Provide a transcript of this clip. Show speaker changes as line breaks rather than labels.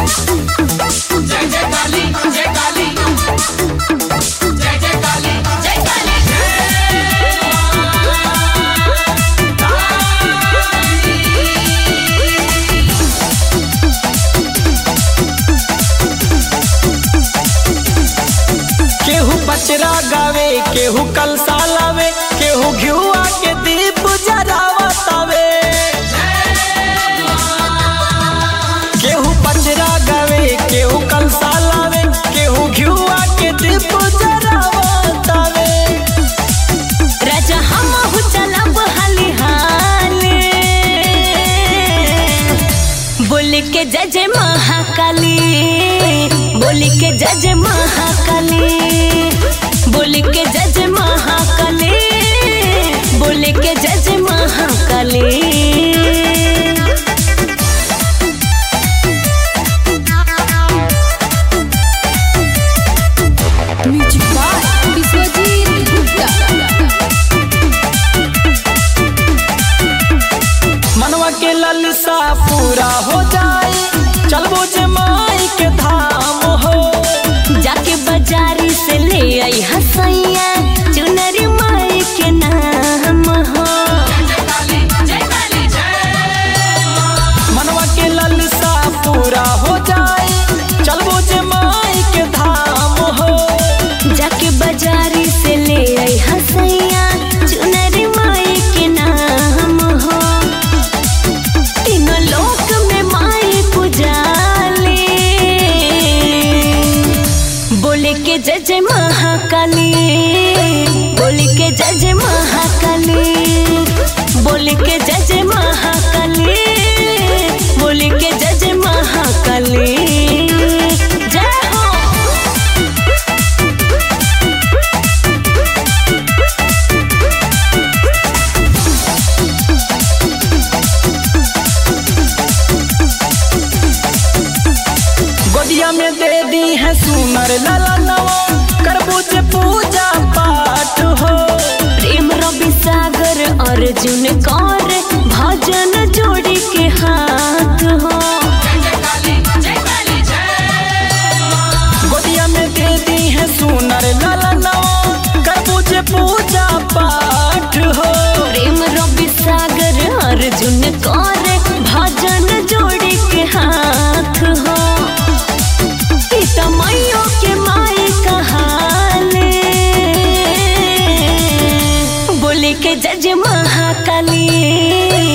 जय जय काली जय काली जय जय काली जय काली
केहू पचरा गावे केहू कलसा लावे केहू घिउआ के दीप जरावतावे केहू पचरा गावे केहू कलसा लावे केहू घिउआ के दीप जरावतावे
राजा हमहु चलब हाली हाले बोल के जय जय महाकाली बोल के जय जय महाकाली बोल के जय जय महाकाली बोल के जय जय महाकाली
म्यूजिक बाय विश्वजीत गुप्ता
मनवा के ललसा पूरा हो जाए चलबो जे माई के धाम हो
जाके बाजारी से ले आई हसैया चुनरी माई के नाम हो
जय काली जय काली जय
मनवा के ललसा पूरा हो जाए चलबो जे माई के धाम हो
जाके बाजारी से ले आई हसैया चुनरी माई के नाम हो तीनों लोक में माई पुजाले बोले के जय जय महाकाली बोले के जय जय महाकाली बोले के जय जय महाकाली बोले के जय जय महाकाली जय हो
गोदिया में दे दी है सुनर लाला नवा करबू जे पूजा पाठ हो
प्रेम रवि सागर अर्जुन कौर भजन जोड़ी के हाथ हो
जय काली जय काली जय
गोदिया में दे दी है सुनर लाला नवा करबू जे पूजा पाठ हो
प्रेम रवि सागर अर्जुन कौर भजन जोड़ी के हाथ हो सीता मैयो के माई कहाले बोले के जज महाकाली